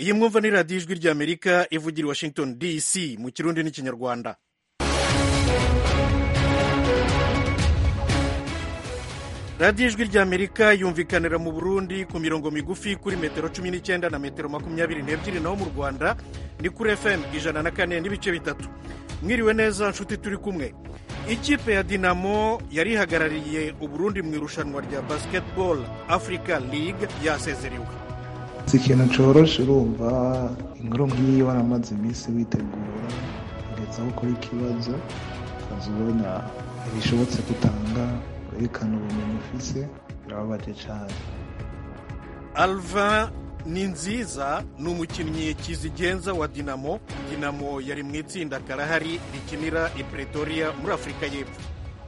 iyi mwumva ni radiyo ijwi ry'amerika ivugira i washington dc mu kirundi n'ikinyarwanda radiyo ijwi ry'amerika yumvikanira mu burundi ku mirongo migufi kuri metero cumi n'icyenda na metero makumyabiri n'ebyiri naho mu rwanda ni kuri fm ijana na kane n'ibice bitatu mwiriwe neza nshuti turi kumwe ikipe ya dinamo yari ihagarariye uburundi mu irushanwa rya basketball africa league yasezerewe si ikintu coroshe urumva inkuru nk'iyi waramaze iminsi witegura kugeza aho ukora ikibazo ukaza ubona ntibishobotse gutanga werekana ubumenyi ufise birababaje cane alva ni nziza ni umukinnyi kizigenza wa dinamo dinamo yari mu itsinda karahari rikinira i pretoria muri afurika y'epfo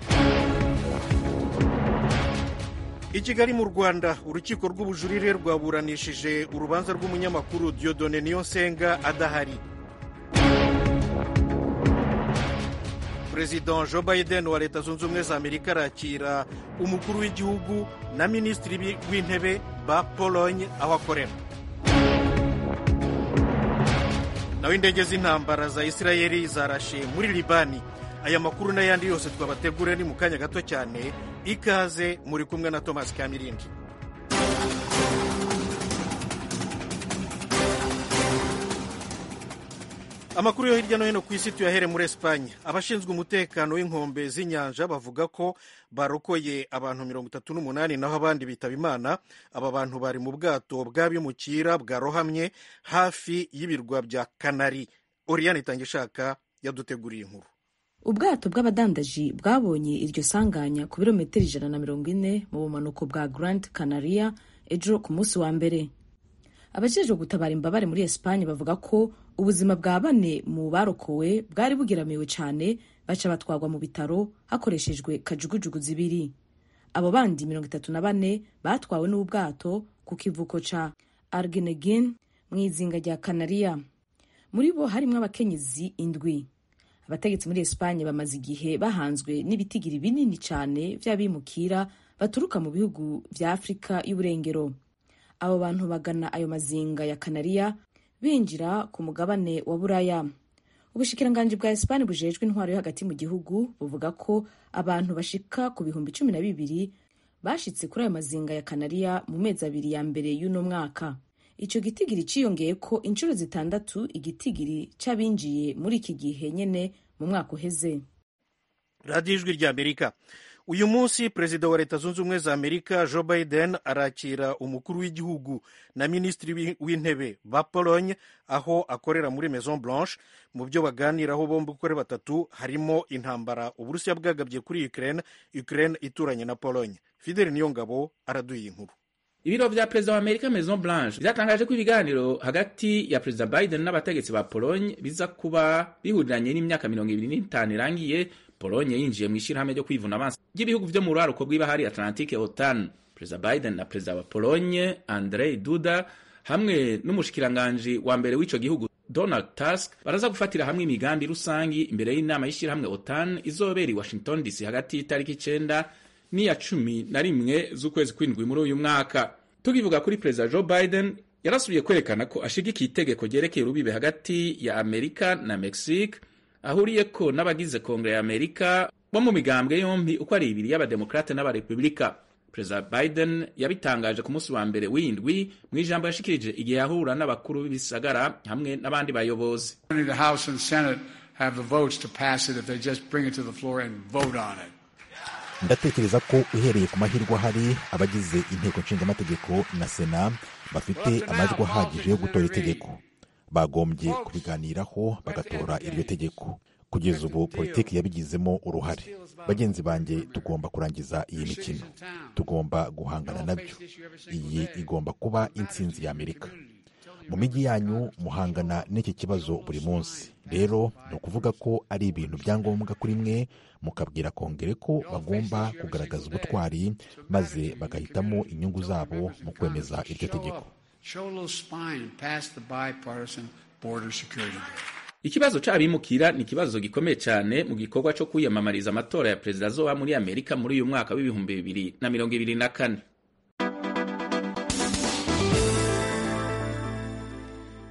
i kigali mu rwanda urukiko rw'ubujurire rwaburanishije urubanza rw'umunyamakuru diodone niyonsenga adahari perezida joe biden wa leta zunze ubumwe za amerika arakira umukuru w'igihugu na minisitiri w'intebe ba pologne aho akorera naho indege z'intambara za isirayeli zarashe muri libani aya makuru n'ayandi yose twabategure ni mu kanya gato cyane ikaze muri kumwe na thomas kamirindi amakuru yo hirya no hino ku isi tuyahere muri esipanye abashinzwe umutekano w'inkombe z'inyanja bavuga ko barokoye abantu mirongo itatu n'umunani naho abandi bitaba imana aba bantu bari mu bwato bw'abimukira bwarohamye hafi y'ibirwa bya kanari oriyani itangishaka yaduteguriye inkuru ubwato bw'abadandaji bwabonye iryo sanganya ku birometero ijana na mirongo ine mu bumanuko bwa grand canaria ejo ku munsi wa mbere abajejwe gutabara imbabare muri esipanye bavuga ko ubuzima bwa bane mu barokowe bwari bugeramiwe cyane baca batwarwa mu bitaro hakoreshejwe kajugujugu zibiri abo bandi mirongo itatu na bane batwawe n'ubwato ku kivuko ca argenegin mu izinga rya kanariya muri bo harimo abakenyezi indwi abategetsi muri esipanye bamaze igihe bahanzwe n'ibitigiri binini cyane by'abimukira baturuka mu bihugu vya afurika y'uburengero abo bantu bagana ayo mazinga ya kanariya binjira ku mugabane wa buraya ubushikiranganji bwa esipani bujejwe intwaro yo hagati mu gihugu buvuga ko abantu bashika ku bihumbi cumi na bibiri bashitse kuri ayo mazinga ya kanariya mu mezi abiri ya mbere y'uno mwaka ico gitigiri ciyongeye ko inshuro zitandatu igitigiri c'abinjiye muri iki gihe nyene mu mwaka uheze radiyo ijwi rya amerika uyu munsi perezida wa leta zunze ubumwe za amerika joe biden arakira umukuru w'igihugu na minisitiri w'intebe ba pologne aho akorera muri maison blanche mu byo baganiraho bombi uko ari batatu harimo intambara uburusiya bwagabye kuri ukraine ukraine ituranye na pologne fideli niyongabo araduye inkuru ibiro vya perezida wa amerika maison blanche vyatangaje ko ibiganiro hagati ya perezida biden n'abategetsi ba pologne biza kuba bihuriranye n'imyaka mirongo ibiri n'itanu irangiye polonye yinjiye mu ishyirahamwe ryo kwivuna amaso ry'ibihugu vyo mu ruraruko rw'ibahari atlantique otan perezida biden na perezida wa polonye andrei duda hamwe n'umushikiranganji wa mbere w'ico gihugu donald tusk baraza gufatira hamwe imigambi rusangi imbere y'inama y'ishyirahamwe otan izobera i washington dc hagati y'itariki icenda n'iya cumi na rimwe z'ukwezi kw'indwi muri uyu mwaka tukivuga kuri perezida joe biden yarasubiye kwerekana ko ashigikiye itegeko ryerekeye urubibe hagati ya amerika na mexique ahuriyeko n'abagize kongere ya amerika bo mu migambwe yombi uko ari ibiri y'abademokrate n'abarepubulika perezida biden yabitangaje ku munsi wa mbere w'indwi mu ijambo yashikirije igihe yahura n'abakuru b'ibisagara hamwe n'abandi bayobozi ndatekereza ko uhereye ku mahirwe ahari abagize inteko nshingamategeko na sena bafite amajwi ahagije yo gutora itegeko bagombye kubiganiraho bagatora iryo tegeko kugeza ubu politiki yabigizemo uruhare bagenzi banjye tugomba kurangiza iyi mikino tugomba guhangana nabyo iyi igomba kuba intsinzi ya amerika mu mijyi yanyu muhangana n'iki kibazo buri munsi rero ni ukuvuga ko ari ibintu bya ngombwa kuri mwe mukabwira kongere ko bagomba kugaragaza ubutwari maze bagahitamo inyungu zabo mu kwemeza iryo tegeko ikibazo c'abimukira ni ikibazo gikomeye cyane mu gikorwa cyo kwiyamamariza amatora ya perezida azoba muri amerika muri uyu mwaka w'ibihumbi bibiri na mirongo ibiri na kane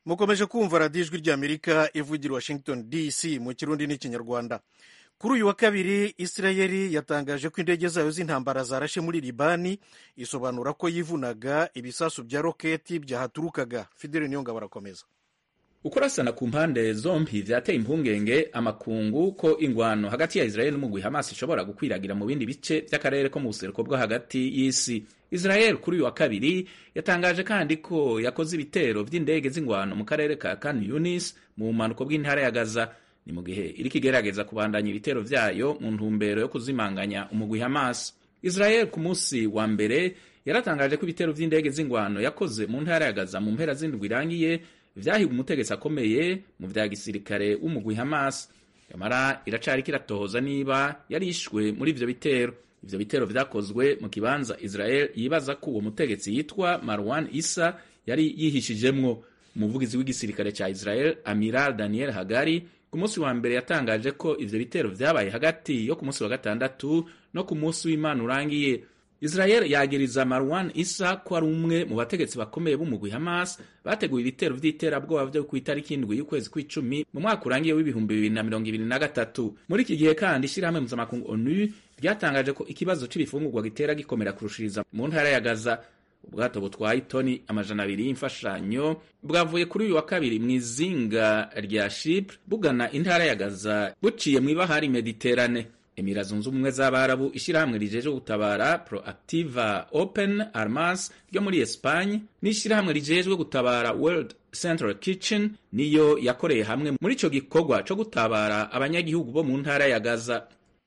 mukomeje kumva radiyo ijwi ry'amerika ivugira washington dc mu kirundi n'ikinyarwanda kuri uyu wa kabiri isirayeli yatangaje ko indege zayo z'intambara zarashe muri libani isobanura ko yivunaga ibisasu bya roketi byahaturukaga fidele niyonga barakomeza ukurasana ku mpande zombi vyateye impungenge amakungu ko ingwano hagati ya israeli n'umugwi hamas ishobora gukwiragira mu bindi bice vy'akarere ko mu buseruko bwo hagati y'isi israel kuri uyu wa kabiri yatangaje kandi ko yakoze ibitero vy'indege z'ingwano mu karere ka kan yunis mu bumanuko bw'intara ya gaza ni mu gihe iriko igerageza kubandanya ibitero vyayo mu ntumbero yo kuzimanganya umugwi hamas israel ku munsi wa mbere yaratangaje ko ibitero vy'indege z'ingwano yakoze mu ntara ya gaza mu mpera z'indwi irangiye vyahiga umutegetsi akomeye mu vya gisirikare w'umugwi Hamas yamara iracari kiratohoza niba yarishwe muri ivyo bitero ivyo bitero vyakozwe mu kibanza Israel yibaza ko uwo mutegetsi yitwa Marwan Isa yari yihishijemwo umuvugizi w'igisirikare ca Israel Amiral Daniel Hagari ku munsi wa mbere yatangaje ko ivyo bitero vyabaye hagati yo ku munsi wa gatandatu no ku munsi w'Imana urangiye Israel yagiriza Marwan Isa ko ari umwe mu bategetsi bakomeye b'umugwi Hamas bateguye ibitero vy'iterabwoba vyo ku itariki indwi y'ukwezi kw'icumi mu mwaka urangiye w'ibihumbi bibiri na mirongo ibiri na gatatu muri iki gihe kandi ishirahamwe mpuzamakungu ONU ryatangaje ko ikibazo c'ibifungurwa gitera gikomera kurushiriza mu ntara ya Gaza ubwato butwaye itoni amajana abiri y'imfashanyo bwavuye kuri uyu wa kabiri mu izinga rya Chypre bugana intara ya Gaza buciye mw'ibahari Mediterane emira zunze ubumwe z'abarabu ishyirahamwe rijeje gutabara proactiva open armas ryo muri espagne n'ishyirahamwe rijejwe gutabara world central kitchen niyo yakoreye hamwe muri ico gikorwa co gutabara abanyagihugu bo mu ntara ya gaza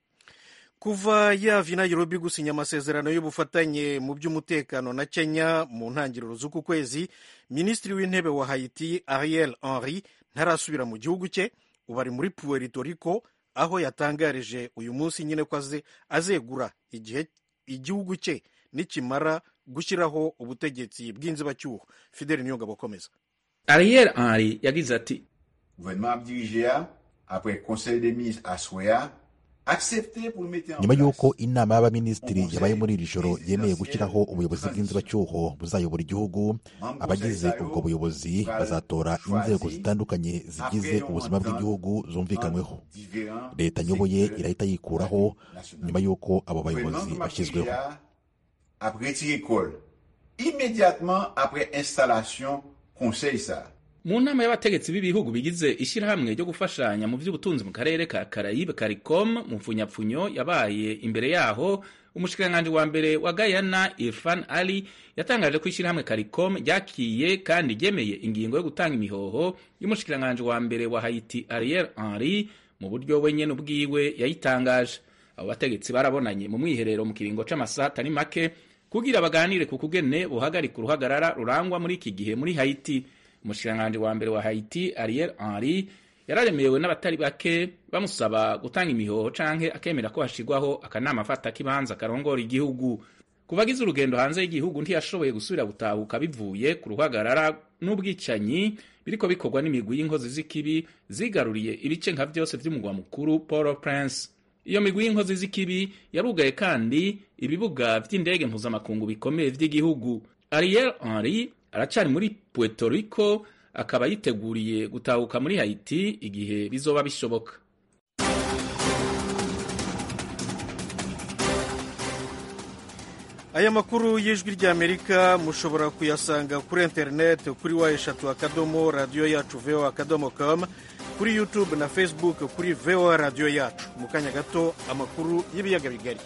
kuva yava i nairobi gusinya amasezerano y'ubufatanye mu by'umutekano na kenya mu ntangiriro z'uku kwezi minisitiri w'intebe wa haiti ariel henry ntarasubira mu gihugu cye ubu ari muri puerto rico aho yatangarije uyu munsi nyine ko azegura igihe igihugu cye nikimara gushyiraho ubutegetsi bw'inzibacyuho fideli niyongabo akomeza ariel henry yagize ati gouvernement abdirigea après conseil des ministres à soya nyuma y'uko inama y'abaminisitiri yabaye muri iri joro yemeye gushyiraho ubuyobozi bw'inzibacyuho buzayobora igihugu abagize ubwo buyobozi bazatora inzego zitandukanye zigize ubuzima bw'igihugu zumvikanyweho leta nyoboye irahita yikuraho nyuma y'uko abo bayobozi bashyizweho mu nama y'abategetsi b'ibihugu bigize ishyirahamwe ryo gufashanya mu by'ubutunzi mu karere ka karayibe caricom mu mfunyapfunyo yabaye imbere yaho umushikiranganji wa mbere wa gayana irfan ali yatangaje ko ishyirahamwe caricom ryakiye kandi ryemeye ingingo yo gutanga imihoho y'umushikiranganji wa mbere wa haiti ariel henry mu buryo we nyene ubwiwe yayitangaje abo bategetsi barabonanye mu mwiherero mu kiringo c'amasaha atari make kugira baganire ku kugene buhagarika uruhagarara rurangwa muri iki gihe muri haiti umushikiranganji wa mbere wa haiti ariel henry yararemewe n'abatari bake bamusaba gutanga imihoho canke akemera ko hashirwaho akanama afata k'ibanza karongora igihugu kuva agize urugendo hanze y'igihugu ntiyashoboye gusubira gutahuka bivuye ku ruhagarara n'ubwicanyi biriko bikorwa n'imigwi y'inkozi z'ikibi zigaruriye ibice nka vyose vy'umugwa mukuru port prince iyo migwi y'inkozi z'ikibi yarugaye kandi ibibuga vy'indege mpuzamakungu bikomeye vy'igihugu ariel henry aracari muri puerto rico akaba yiteguriye gutahuka muri haiti igihe bizoba bishoboka aya makuru y'ijwi ry'amerika mushobora kuyasanga kuri interineti kuri wa eshatu akadomo radiyo yacu voa akadomo com kuri youtube na facebook kuri voa radiyo yacu mu kanya gato amakuru y'ibiyaga bigari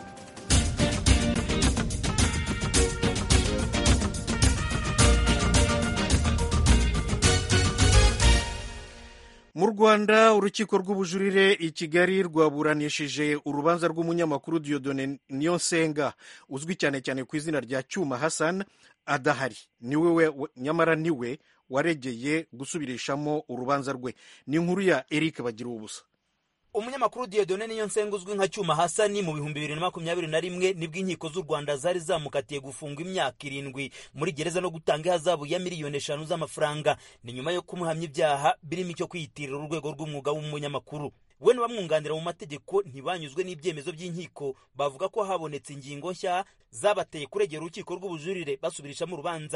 mu rwanda urukiko rw'ubujurire i kigali rwaburanishije urubanza rw'umunyamakuru diodone niyonsenga uzwi cyane cyane ku izina rya cyuma hassan adahari niwe we nyamara niwe waregeye gusubirishamo urubanza rwe ni inkuru ya eric bagira ubusa umunyamakuru Dieudonne Niyonsenga uzwi nka Cyuma Hasani mu bihumbi bibiri na makumyabiri na rimwe nibwo inkiko z'u Rwanda zari zamukatiye gufungwa imyaka irindwi muri gereza no gutanga ihazabu ya miliyoni eshanu z'amafaranga ni nyuma yo kumuhamya ibyaha birimo icyo kwiyitirira urwego rw'umwuga w'umunyamakuru we n'abamwunganira mu mategeko ntibanyuzwe n'ibyemezo by'inkiko bavuga ko habonetse ingingo nshya zabateye kuregera urukiko rw'ubujurire basubirishamo urubanza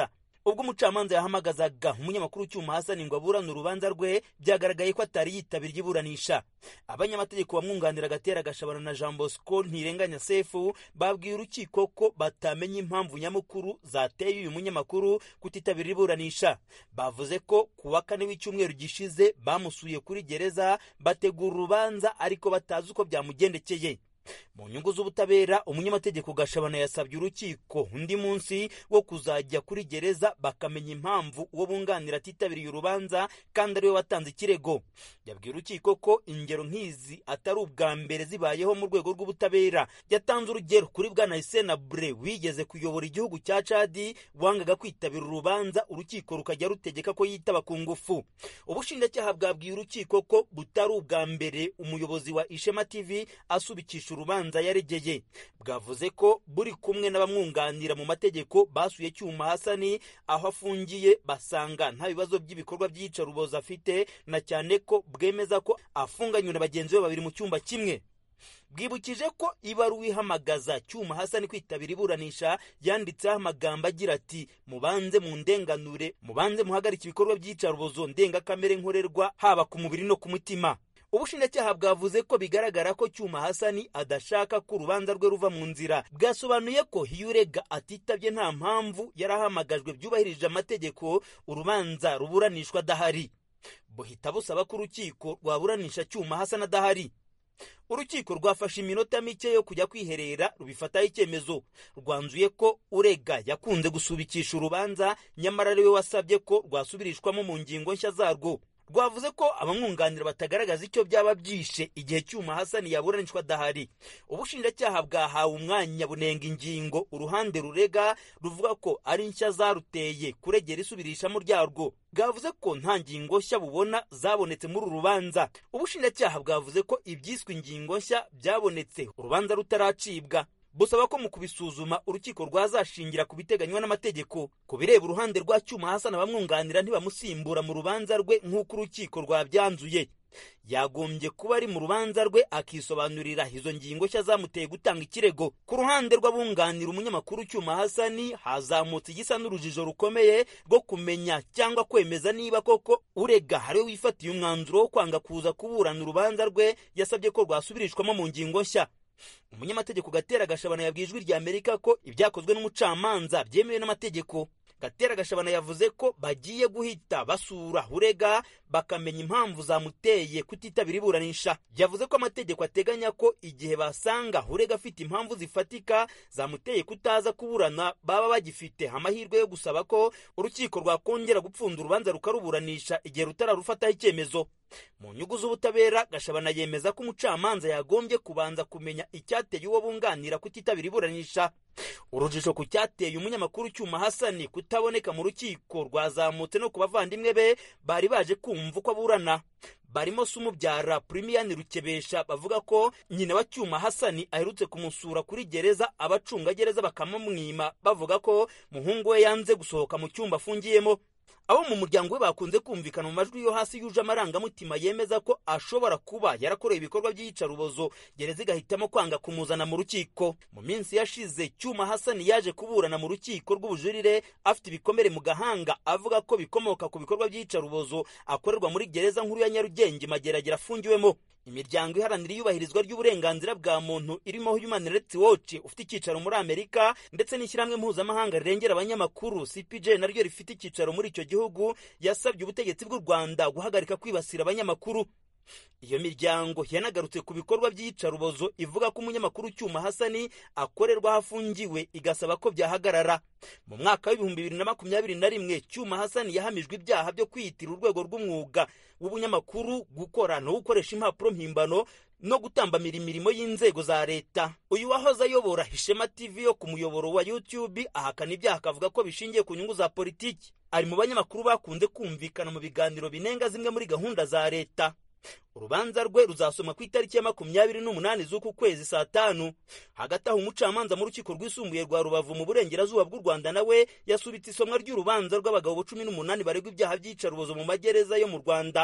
ubwo umucamanza yahamagazaga umunyamakuru cyuma hasani ngo aburane urubanza rwe byagaragaye ko atari yitabiriye iburanisha abanyamategeko bamwunganira agatera gashabana na jean bosco ntirenganya sefu babwiye urukiko ko batamenya impamvu nyamukuru zateye uyu munyamakuru kutitabira iburanisha bavuze ko ku wa kane w'icyumweru gishize bamusuye kuri gereza bategura urubanza ariko batazi uko byamugendekeye mu nyungu z'ubutabera umunyamategeko gashabana yasabye urukiko undi munsi wo kuzajya kuri gereza bakamenya impamvu uwo bunganira atitabiriye urubanza kandi ariwe watanze ikirego yabwiye urukiko ko ingero nk'izi atari ubwa mbere zibayeho mu rwego rw'ubutabera yatanze urugero kuri bwana Hissène Bre wigeze kuyobora igihugu cya Chadi wangaga kwitabira urubanza urukiko rukajya rutegeka ko yitaba ku ngufu ubushinjacyaha bwabwiye urukiko ko butari ubwa mbere umuyobozi wa Ishema TV asubikisha urubanza yaregeye bwavuze ko buri kumwe n'abamwunganira mu mategeko basuye cyuma hasani aho afungiye basanga nta bibazo by'ibikorwa by'iyicarubozo afite na cyane ko bwemeza ko afunganywe na bagenzi be babiri mu cyumba kimwe bwibukije ko ibaruwa ihamagaza cyuma hasani kwitabira iburanisha yanditseho amagambo agira ati mubanze mu ndenganure mubanze muhagarike ibikorwa by'iyicarubozo ndengakamere nkorerwa haba ku mubiri no ku mutima ubushinjacyaha bwavuze ko bigaragara ko cyuma hasani adashaka ko urubanza rwe ruva mu nzira bwasobanuye ko iyo urega atitabye nta mpamvu yari ahamagajwe byubahirije amategeko urubanza ruburanishwa adahari buhita busaba ko urukiko rwaburanisha cyuma hasani adahari urukiko rwafashe iminota mike yo kujya kwiherera rubifataho icyemezo rwanzuye ko urega yakunze gusubikisha urubanza nyamara ariwe wasabye ko rwasubirishwamo mu ngingo nshya zarwo rwavuze ko abamwunganira batagaragaza icyo byaba byishe igihe cyuma hasani yaburanishwa adahari ubushinjacyaha bwahawe umwanya bunenga ingingo uruhande rurega ruvuga ko ari nshya zaruteye kuregera isubirishamo ryarwo bwavuze ko nta ngingo nshya bubona zabonetse muri uru rubanza ubushinjacyaha bwavuze ko ibyiswe ingingo nshya byabonetse urubanza rutaracibwa busaba ko mu kubisuzuma urukiko rwazashingira ku biteganywa n'amategeko ku bireba uruhande rwa cyuma hasana abamwunganira ntibamusimbura mu rubanza rwe nk'uko urukiko rwabyanzuye yagombye kuba ari mu rubanza rwe akisobanurira izo ngingo nshya zamuteye gutanga ikirego ku ruhande rw'abunganira umunyamakuru cyuma hasani hazamutse igisa n'urujijo rukomeye rwo kumenya cyangwa kwemeza niba koko urega ariwe wifatiye umwanzuro wo kwanga kuza kuburana urubanza rwe yasabye ko rwasubirishwamo mu ngingo nshya umunyamategeko gatera gashabana yabwiye ijwi rya amerika ko ibyakozwe n'umucamanza byemewe n'amategeko gatera gashabana yavuze ko bagiye guhita basura urega bakamenya impamvu zamuteye kutitabira iburanisha yavuze ko amategeko ateganya ko igihe basanga urega afite impamvu zifatika zamuteye kutaza kuburana baba bagifite amahirwe yo gusaba ko urukiko rwakongera gupfunda urubanza rukaruburanisha igihe rutararufataho icyemezo mu nyungu z'ubutabera gashabana yemeza ko umucamanza yagombye kubanza kumenya icyateye uwo bunganira kutitabira iburanisha urujijo ku cyateye umunyamakuru cyuma hasani kutaboneka mu rukiko rwazamutse no ku bavandimwe be bari baje kumva uko aburana barimo se umubyara purimiyani rukebesha bavuga ko nyina wa cyuma hasani aherutse kumusura kuri gereza abacungagereza bakamumwima bavuga ko muhungu we yanze gusohoka mu cyumba afungiyemo abo mu muryango we bakunze kumvikana mu majwi yo hasi yuje amarangamutima yemeza ko ashobora kuba yarakoreye ibikorwa by'iyicarubozo gereza igahitamo kwanga kumuzana mu rukiko mu minsi yashize cyuma hasani yaje kuburana mu rukiko rw'ubujurire afite ibikomere mu gahanga avuga ko bikomoka ku bikorwa by'iyicarubozo akorerwa muri gereza nkuru ya nyarugenge mageragere afungiwemo imiryango iharanira iyubahirizwa ry'uburenganzira bwa muntu irimo Human Rights Watch ufite icyicaro muri Amerika ndetse n'ishyirahamwe mpuzamahanga rirengera abanyamakuru CPJ naryo rifite icyicaro muri icyo gihugu yasabye ubutegetsi bw'u Rwanda guhagarika kwibasira abanyamakuru iyo miryango yanagarutse ku bikorwa by'iyicarubozo ivuga ko umunyamakuru cyuma hasani akorerwa aho afungiwe igasaba ko byahagarara mu mwaka w'ibihumbi bibiri na makumyabiri na rimwe cyuma hasani yahamijwe ibyaha byo kwiyitira urwego rw'umwuga w'ubunyamakuru gukora no gukoresha impapuro mpimbano no gutambamira imirimo y'inzego za leta uyu wahoze ayobora ishema tv yo ku muyoboro wa youtube ahakana ibyaha akavuga ko bishingiye ku nyungu za politiki ari mu banyamakuru bakunze kumvikana mu biganiro binenga zimwe muri gahunda za leta urubanza rwe ruzasomwa ku itariki ya makumyabiri n'umunani z'uku kwezi saa tanu hagati aho umucamanza mu rukiko rwisumbuye rwa rubavu mu burengerazuba bw'u rwanda nawe yasubitse isomwa ry'urubanza rw'abagabo cumi n'umunani baregwa ibyaha by'iyicarubozo mu magereza yo mu rwanda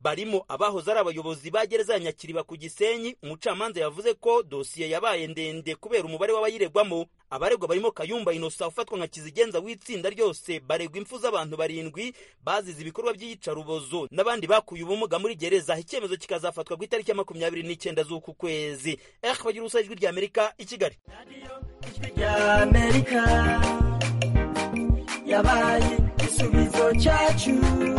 barimo abahoze ari abayobozi ba gereza ya nyakiriba ku gisenyi umucamanza yavuze ko dosiye yabaye ndende kubera umubare w'abayiregwamo abaregwa barimo kayumba inosa ufatwa nka kizigenza w'itsinda ryose baregwa impfu z'abantu barindwi bazize ibikorwa by'iyicarubozo n'abandi bakuye ubumuga muri gereza icyemezo kikazafatwa ku itariki ya makumyabiri n'icyenda z'uku kwezi eh bagira ubusa ijwi ry'amerika i kigali ry'amerika yabaye igisubizo cyacu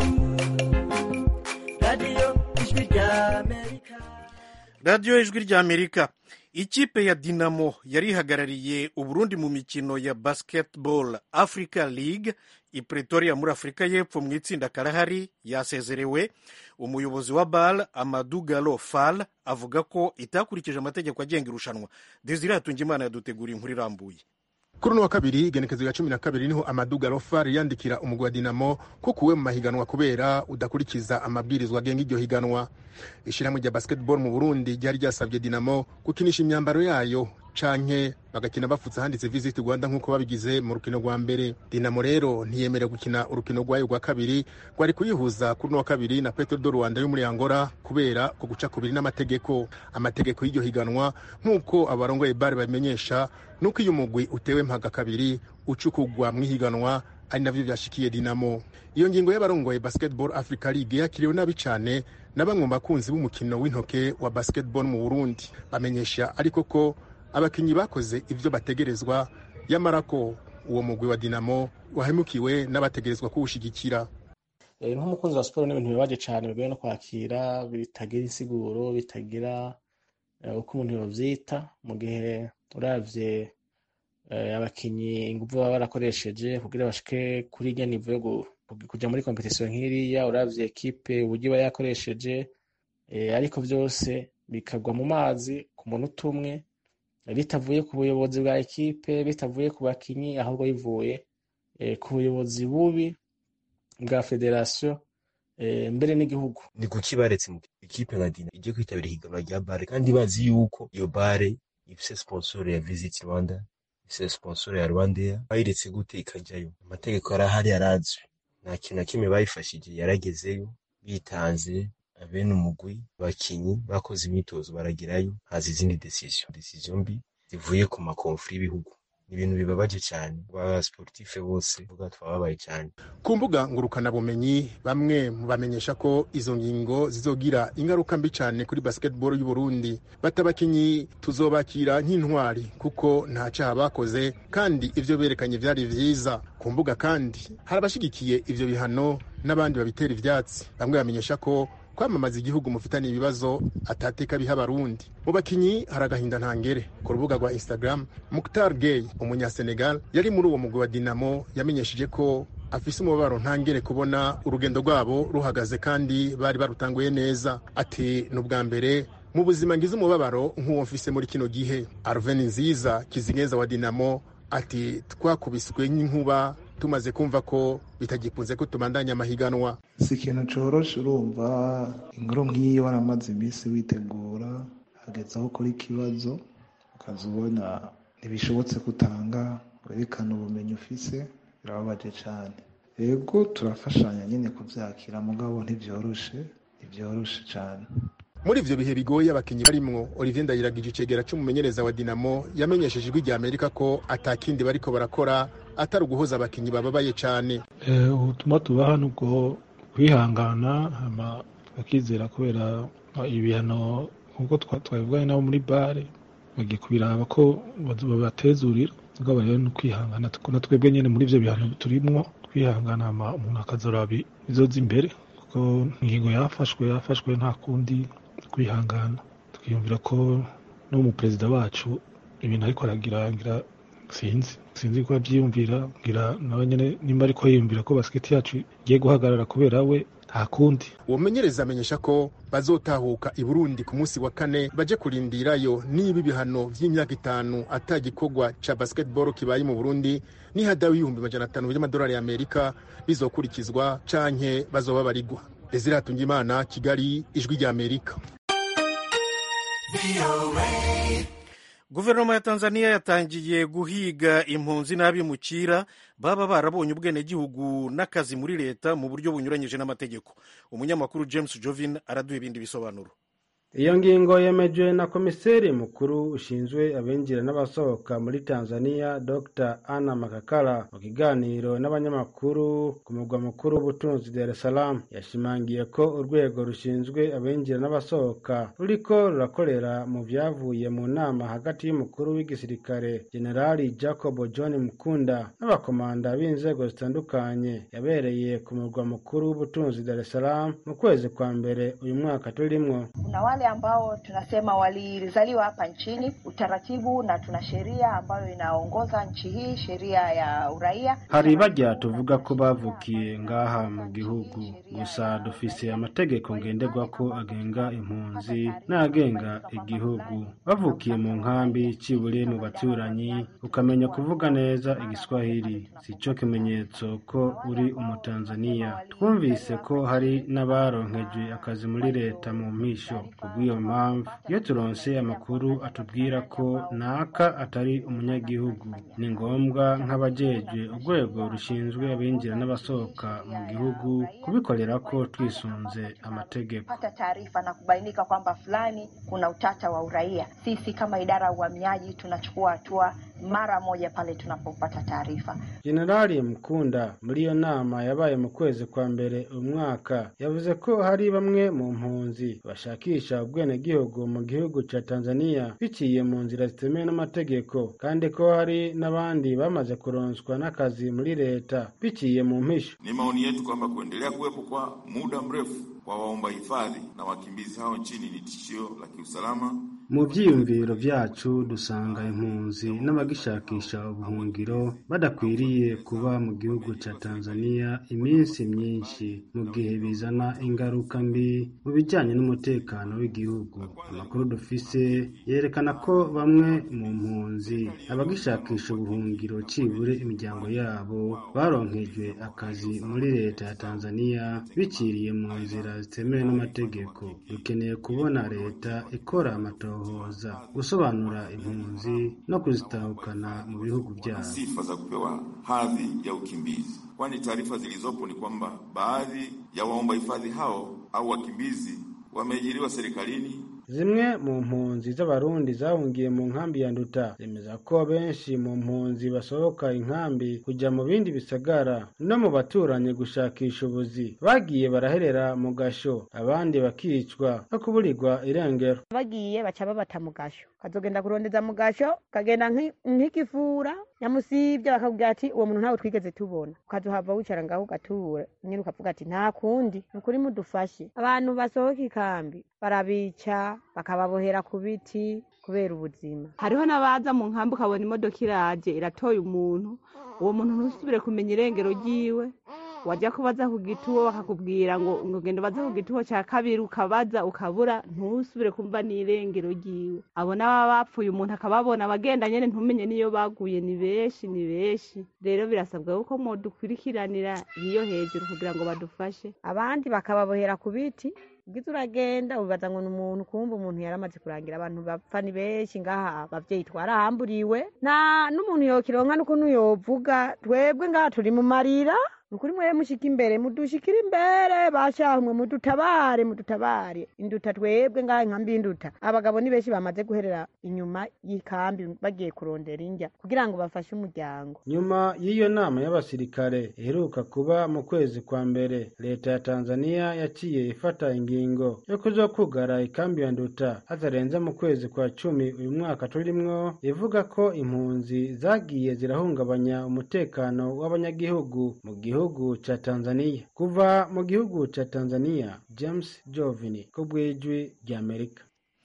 radiyo ijwi ry'amerika radiyo ijwi ry'amerika ikipe ya dinamo yari ihagarariye uburundi mu mikino ya basketball africa league i pretoria muri afurika y'epfo mu itsinda karahari yasezerewe umuyobozi wa bal amadu galo fal avuga ko itakurikije amategeko agenga irushanwa desire hatungimana yaduteguriye inkuru irambuye kuri uno wa kabiri igenekezo ya cumi na kabiri niho amadu garofari yandikira umugwi wa dinamo ko kuwe mu mahiganwa kubera udakurikiza amabwirizwa agenga iryo higanwa ishyirahamwe rya basketball mu burundi ryari ryasabye dinamo gukinisha imyambaro yayo canke bagakina bafutse handitse visit rwanda nk'uko babigize mu rukino rwa mbere dinamo rero ntiyemerewe gukina urukino rwayo rwa kabiri rwari kuyihuza kuri uno wa kabiri na petro do rwanda yo muri angola kubera ku guca kubiri n'amategeko amategeko y'iryo higanwa nk'uko abarongoye bare babimenyesha nuko iyo umugwi utewe mpaga kabiri ucukugwa mu ihiganwa ari navyo vyashikiye dinamo iyo ngingo y'abarongoye basketball africa league yakiriwe nabi cane na bamwe mu bakunzi b'umukino w'intoke wa basketball mu burundi bamenyesha ariko ko abakinyi bakoze ivyo bategerezwa yamara ko uwo mugwi wa dinamo wahemukiwe n'abategerezwa kuwushigikira nk'umukunzi wa siporo n'ibintu bibabaje cyane bigoye no kwakira bitagira insiguro bitagira uko umuntu yovyita mu gihe uravye abakinyi ingufu baba barakoresheje kugira bashike kuri irya nivo yo kuja muri kompetisiyo nk'iriya uravye ekipe uburyo iba yakoresheje ariko vyose bikagwa mu mazi ku munota umwe bitavuye ku buyobozi bwa ekipe bitavuye ku bakinyi ahubwo bivuye ku buyobozi bubi bwa federasiyo mbere n'igihugu ni kuki baretse mu ikipe nka dina ijye kwitabira ihiganwa rya bare kandi bazi yuko iyo bare ifise sponsor ya visit rwanda ifise sponsor ya rwandair bayiretse gute ikajyayo amategeko arahari arazwi nta kintu na kimwe bayifashije yaragezeyo bitanze abene umugwi abakinyi bakoze imyitozo baragerayo haza izindi decision decision mbi zivuye ku makonfuri y'ibihugu ni ibintu bibabaje cyane abasportife bose vuga twababaye cyane ku mbuga ngurukanabumenyi bamwe bamenyesha ko izo ngingo zizogira ingaruka mbi cyane kuri basketball y'u Burundi batabakinyi tuzobakira nk'intwari kuko nta cyaha bakoze kandi ivyo berekanye vyari vyiza ku mbuga kandi hari abashigikiye ivyo bihano n'abandi babitera ivyatsi bamwe bamenyesha ko kwamamaza igihugu mufitanye ibibazo atateka biha abarundi mu bakinyi hari agahinda ntangere ku rubuga rwa instagram muktar gay umunyasenegal yari muri uwo mugwi wa dinamo yamenyesheje ko afise umubabaro ntangere kubona urugendo rwabo ruhagaze kandi bari barutanguye neza ati ni ubwa mbere mu buzima ngize umubabaro nk'uwo mfise muri kino gihe arven nziza kizigenza wa dinamo ati twakubiswe n'inkuba tumaze kumva ko bitagikunze ko tubandanya amahiganwa si ikintu coroshe urumva inkuru nk'iyo waramaze iminsi witegura hageze aho ukora ikibazo ukaza ubona ntibishobotse kutanga werekana ubumenyi ufise birababaje cyane yego turafashanya nyine kubyakira mugabo ntibyoroshe ntibyoroshe cyane muri ivyo bihe bigoye abakinyi barimwo olivier ndayiragije icegera c'umumenyereza wa dinamo yamenyesheje ijwi rya amerika ko atakindi bariko barakora atari uguhoza abakinyi bababaye cane ubutumwa tubaha ni ubwo kwihangana hama bakizera kubera ibihano nk'uko twabivuganye nabo muri bare bagiye kubiraba ko babatezurira mugabo rero ni ukwihangana na twebwe nyene muri ivyo bihano turimwo kwihangana hama umuntu akazoraba izoza imbere kuko ingingo yafashwe yafashwe nta kundi kwihangana twiyumvira ko no mu perezida wacu ibintu ariko aragira ngira sinzi sinzi ko abyiyumvira ngira nawe nyene nimba ariko yiyumvira ko basiketi yacu igiye guhagarara kubera we nta kundi uwo mumenyereza amenyesha ko bazotahuka i burundi ku munsi wa kane baje kurindirayo niba ibihano vy'imyaka itanu ata gikorwa ca basketball kibaye mu burundi nihadawe ibihumbi majana atanu vy'amadolari y'amerika bizokurikizwa canke bazoba barigwa desire hatungimana kigali ijwi rya amerika guverinoma ya tanzania yatangiye guhiga impunzi n'abimukira baba barabonye ubwenegihugu n'akazi muri leta mu buryo bunyuranyije n'amategeko umunyamakuru james jovin araduha ibindi bisobanuro iyo ngingo yemejwe na komiseri mukuru ushinzwe abinjira n'abasohoka muri tanzania dr anna makakala mu kiganiro n'abanyamakuru ku mugwa mukuru w'ubutunzi dar es salaam yashimangiye ko urwego rushinzwe abinjira n'abasohoka ruriko rurakorera mu vyavuye mu nama hagati y'umukuru w'igisirikare generali jacob john mukunda n'abakomanda b'inzego zitandukanye yabereye ku mugwa mukuru w'ubutunzi dar es salaam mu kwezi kwa mbere uyu mwaka turimwo kuna wale ambao tunasema walizaliwa hapa nchini utaratibu na tuna sheria ambayo inaongoza nchi hii sheria ya uraia hari bajya tuvuga ko bavukiye ngaha mu gihugu gusa dufise amategeko ngenderwako agenga impunzi n'agenga igihugu bavukiye mu nkambi cibure mu baturanyi ukamenya kuvuga neza igiswahili si cyo kimenyetso ko uri umutanzaniya twumvise ko hari n'abaronkejwe akazi muri leta mu mpisho kubw'iyo mpamvu iyo turonse amakuru atubwira ko naka atari umunyagihugu ni ngombwa nk'abajejwe urwego rushinzwe abinjira n'abasohoka mu gihugu kubikorera ko twisunze amategeko pata taarifa na kubainika kwamba fulani kuna utata wa uraia sisi kama idara ya uhamiaji tunachukua hatua mara moja pale tunapopata taarifa jenerali mukunda muri iyo nama yabaye mu kwezi kwa mbere uyu mwaka yavuze ko hari bamwe mu mpunzi bashakisha ubwenegihugu mu gihugu ca tanzania biciye mu nzira zitemewe n'amategeko kandi ko hari n'abandi bamaze kuronswa n'akazi muri leta biciye mu mpisho Ni maoni yetu kwamba kuendelea kuwepo kwa muda mrefu kwa waomba hifadhi na wakimbizi hao nchini ni tishio la kiusalama mu vyiyumviro vyacu dusanga impunzi n'abagishakisha ubuhungiro badakwiriye kuba mu gihugu ca tanzania iminsi myinshi mu gihe bizana ingaruka mbi mu bijanye n'umutekano w'igihugu amakuru dufise yerekana ko bamwe mu mpunzi abagishakisha ubuhungiro cibure imiryango yabo baronkejwe akazi muri leta ya tanzania biciriye mu nzira zitemewe n'amategeko dukeneye kubona leta ikora amatohoza gusobanura impunzi no kuzitahukana mu bihugu byabo sifa za kupewa hadhi ya ukimbizi, kwani taarifa zilizopo ni kwamba baadhi ya waomba hifadhi hao au wakimbizi wameajiriwa serikalini zimwe mu mpunzi z'abarundi zahungiye mu nkambi ya nduta zemeza ko benshi mu mpunzi basohoka inkambi kujya mu bindi bisagara no mu baturanyi gushakisha ubuzi bagiye baraherera mu gasho abandi bakicwa no kuburirwa irengero bagiye baca babata mu gasho kazogenda kurondeza mu gasho kagenda nk'ikivura nyamusibye bakakubwira ati uwo muntu ntawe twigeze tubona ukazohava wicara ngaho ugatura nyine ukavuga ati nta kundi ni ukuri mudufashe abantu basohoka ikambi barabica bakababohera ku biti kubera ubuzima hariho n'abaza mu nkambi ukabona imodoka iraje iratoye umuntu uwo muntu ntusubire kumenya irengero ryiwe wajya kubaza ku gituwo bakakubwira ngo ngo genda ubaze ku gituwo cya kabiri ukabaza ukabura ntusubire kumva n'irengero ryiwe abo n'ababa bapfuye umuntu akababona abagenda nyine ntumenye n'iyo baguye ni benshi ni benshi rero birasabwa yuko mudukurikiranira iyo hejuru kugira ngo badufashe abandi bakababohera ku biti ubwiza uragenda ubibaza ngo ni umuntu kumva umuntu yaramaze kurangira abantu bapfa ni benshi ngaha abavyeyi twarahamburiwe nta n'umuntu yokironka n'ukuntu yovuga twebwe ngaha turi mu marira nukuri mwe mushika imbere mudushikira imbere bashaho mwe mudutabare mudutabare induta twebwe ngaha inkambi y'induta abagabo ni benshi bamaze guherera inyuma y'ikambi bagiye kurondera indya kugira ngo bafashe umuryango nyuma y'iyo nama y'abasirikare iheruka kuba mu kwezi kwa mbere leta ya tanzania yaciye ifata ingingo yo kuzokugara ikambi ya nduta hatarenze mu kwezi kwa cumi uyu mwaka turimwo ivuga ko impunzi zagiye zirahungabanya umutekano w'abanyagihugu mu gihugu ca tanzania kuva mu gihugu ca tanzania james jovini ko bw'ijwi ry'amerika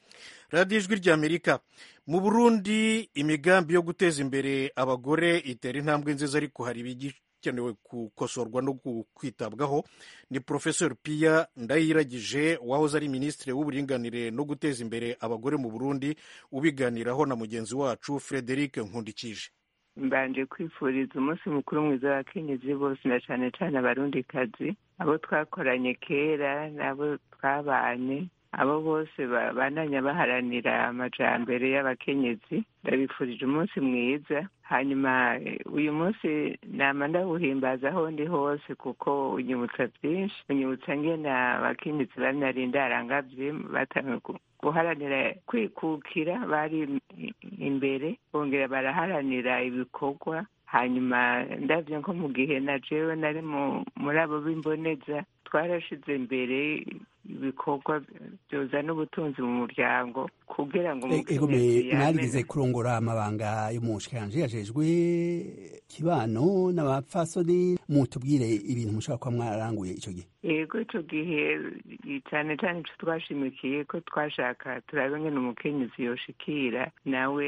radiyo ijwi ry'amerika mu burundi imigambi yo guteza imbere abagore itera intambwe nziza ariko hari ibigikenewe gukosorwa no kwitabwaho ni porofesor piya ndayiragije wahoze ari minisitiri w'uburinganire no guteza imbere abagore mu burundi ubiganiraho na mugenzi wacu frederic nkundikije mbanje kwifuriza umunsi mukuru mwiza w'abakenyezi bose na cane cane abarundikazi abo twakoranye kera n'abo twabanye abo bose babandanya baharanira amajambere y'abakenyezi ndabifurije umunsi mwiza hanyuma uyu munsi nama ndawuhimbaza aho ndi hose kuko unyibutsa byinshi unyibutsa ngene abakenyezi banarinda arangavye batangiye guharanira kwikukira bari imbere bongera baraharanira ibikorwa hanyuma ndabyo nko mu gihe na jewe nari muri abo b'imboneza twarashize imbere ibikorwa byozana ubutunzi mu muryango kugira ngo umukenyezi mwarigeze kurongora amabanga y'umushikiranje yajejwe kibano n'abapfasoni mutubwire ibintu mushobora kuba mwararanguye ico gihe yego ico gihe cyane cyane ico twashimikiye ko twashaka turabe ngene umukenyezi yoshikira nawe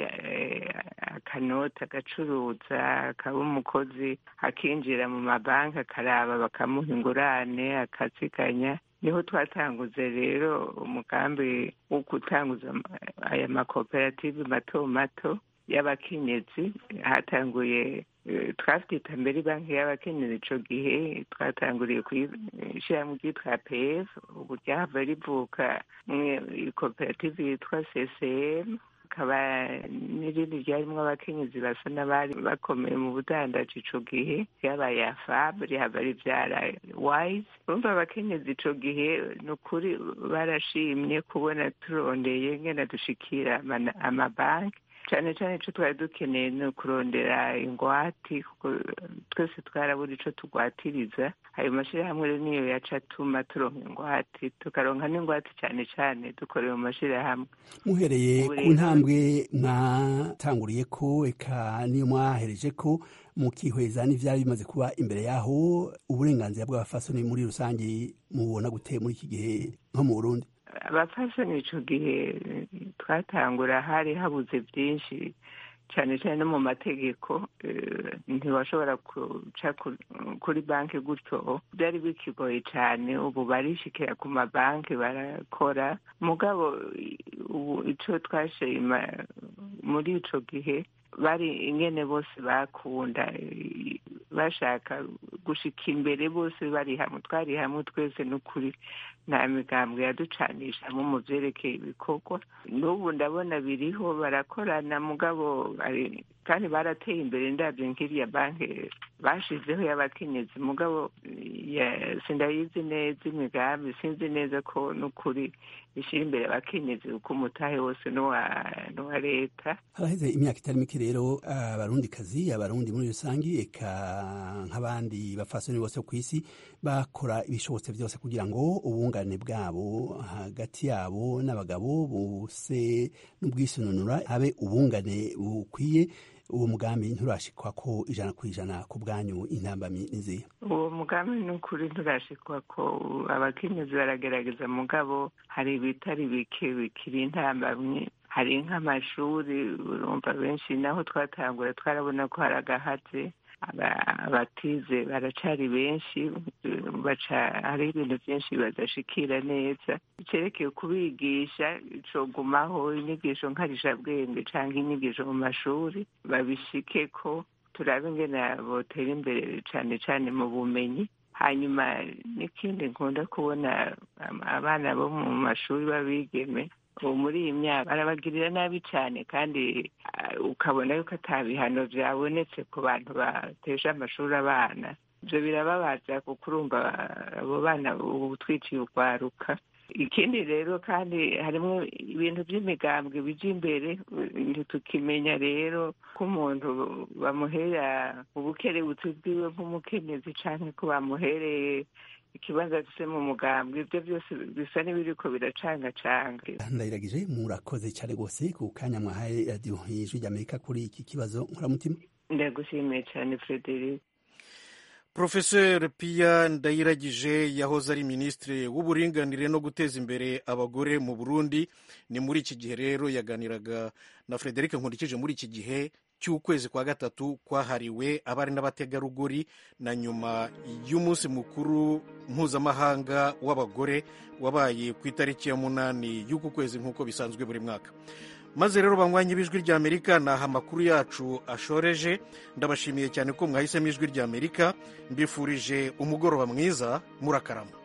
akanota agacuruza akaba umukozi akinjira mu mabanki akaraba bakamuha ingurane akaziganya niho twatanguze rero umugambi wo gutanguza aya makoperative mato mato y'abakenyezi hatanguye twabyita mbere banki y'abakenyezi ico gihe twatanguriye kuyishyiramo ryitwa pf ubu ryahava rivuka ikoperative yitwa ccm hakaba n'irindi ryarimwo abakenyezi basa n'abari bakomeye mu budandaji ico gihe ryabaye afab rihava rivyara wise urumva abakenyezi ico gihe ni ukuri barashimye kubona turondeye ngena dushikira amabanki cyane cyane icyo twari dukeneye ni ukurondera ingwati kuko twese twarabura icyo tugwatiriza ayo mashyirahamwe rero niyo yaca atuma turonka ingwati tukaronka n'ingwati cyane cyane dukorera mu mashyirahamwe muhereye ku ntambwe mwatanguriye ko eka niyo mwahereje ko mukihweza n'ivyari bimaze kuba imbere yaho uburenganzira bw'abafasoni muri rusange mubona gute muri iki gihe nko mu burundi abafashoni ico gihe twatangura hari habuze byinshi cyane cyane no mu mategeko ntiwashobora guca kuri banki gutyo byari bikigoye cyane ubu barishikira ku mabanki barakora mugabo ubu ico twashima muri ico gihe bari ingene bose bakunda bashaka gushika imbere bose bari hamwe twari hamwe twese n'ukuri nta migambwe yaducanishamo mu vyerekeye ibikorwa n'ubu ndabona biriho barakorana mugabo kandi barateye imbere ndabyo nk'iriya banki bashizeho y'abakenyezi mugabo sindayizi neza imigambi sinzi neza ko n'ukuri ishyira imbere abakenyezi kuko umutahe wose n'uwa leta haraheze imyaka itari mike rero abarundikazi abarundi muri rusange eka nk'abandi bafasoni bose ku isi bakora ibishobotse byose kugira ngo ubungane bwabo hagati yabo n'abagabo bose n'ubwisununura habe ubungane bukwiye uwo mugambi nturashikwa ko ijana ku ijana ku bwanyu intambamyi nizihe uwo mugambi ni ukuri nturashikwa ko abakenyezi baragerageza mugabo hari ibitari bike bikiri intambamyi hari nk'amashuri urumva benshi naho twatangura twarabona ko hari agahatse abatize baracari benshi baca hari ibintu byinshi badashikira neza cerekeye kubigisha cogumaho inyigisho nkarishabwenge canke inyigisho mu mashuri babishike ko turabe ingene botera imbere cane cane mu bumenyi hanyuma n'ikindi nkunda kubona abana bo mu mashuri b'abigeme ubu muri iyi myaka barabagirira nabi cyane kandi ukabona yuko ata bihano byabonetse ku bantu bateje amashuri abana ibyo birababaza kuko urumva abo bana ubu twiciye ukwaruka ikindi rero kandi harimo ibintu by'imigambwe bijya imbere ntitukimenya rero ko umuntu bamuhera ubukerebutsi bwiwe nk'umukenyezi cyangwa ko bamuhereye ikibanza afise mu mugambwe ibyo byose bisa n'ibiriko biracangacanga ndayiragije murakoze cyane rwose ku kanya mwahaye radiyo y'ijwi ry'amerika kuri iki kibazo nkuramutima ndagushimiye cyane frederic Profesor Pia Ndayiragije yahoze ari minisitiri w'uburinganire no guteza imbere abagore mu Burundi ni muri iki gihe rero yaganiraga na Frederic Nkurikije muri iki gihe cy'ukwezi kwa gatatu kwahariwe abari n'abategarugori na nyuma y'umunsi mukuru mpuzamahanga w'abagore wabaye ku itariki ya munani y'uku kwezi nk'uko bisanzwe buri mwaka maze rero banywanyi b'ijwi ry'amerika ni aha amakuru yacu ashoreje ndabashimiye cyane ko mwahisemo ijwi ry'amerika mbifurije umugoroba mwiza murakarama